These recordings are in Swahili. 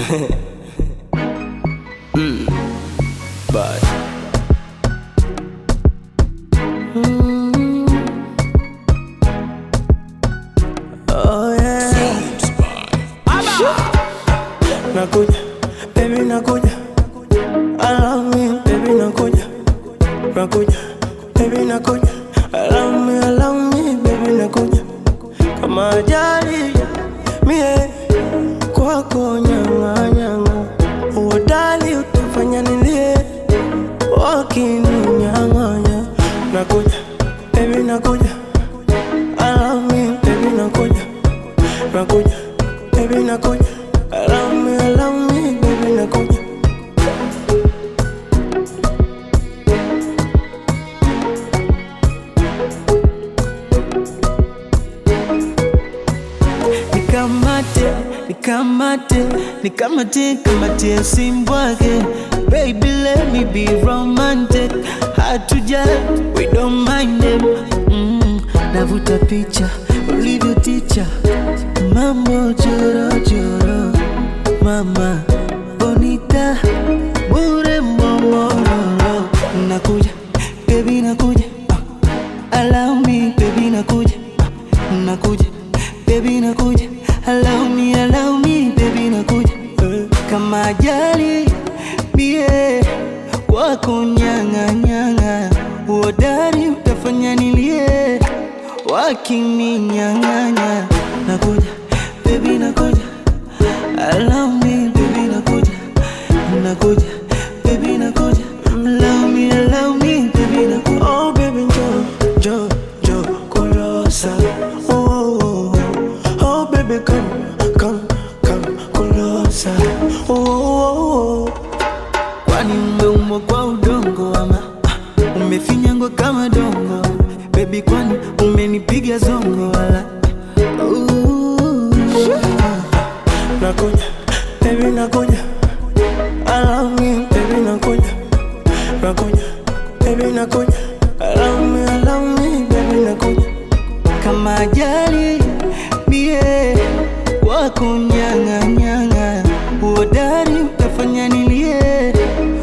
mm. But Oh yeah. Nakuja, baby nakuja. I love me, baby nakuja. Nakuja, baby nakuja. I love me, I love me, baby nakuja. Kama ajali mie kwako nyanga nyanga. Uodali utafanya nilie wakininyang'anya. Nakuja, baby nakuja. I love me, baby nakuja. Nakuja, baby nakuja. I love me, I love me, baby nakuja. nikamate nikamate nikamate kamate simbwake baby let me be romantic hatuja we don't mind them mm, navuta picha ulivyo ticha mambo chorochoro mama bonita bure momororo nakuja baby nakuja uh, allow me baby nakuja uh, nakuja baby nakuja allow me allow me baby nakuja Eh, kama ajali mie kwako nyanga nyanga uodari utafanya nilie wakininyang'anya nakuja baby nakuja allow me baby nakuja nakuja baby nakuja allow me allow me baby nakuja Oh baby njoo, njoo, njoo kulosa. Oh, oh, oh. oh baby come, come, come kulosa. Oh, oh, oh. kwani umeumbwa kwa udongo ama ah, umefinyangwa kama dongo bebi kwani umenipiga zongo wala Ooh. Nakuja, baby nakuja. I love me, baby nakuja. Nakuja, baby nakuja. I love me, I love me, baby nakuja. kama ajali mie wako nyang'anyang'a uodari utafanya nilie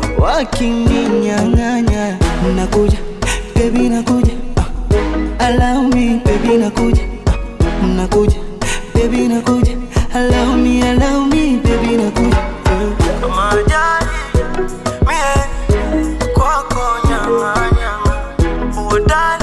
wakininyang'anya nakuja bebi nakuja uh, allow me bebi nakuja uh, nakuja bebi nakuja allow me allow me bebi nakuja Kama ajali, mie kwako nyama nyama. Uodali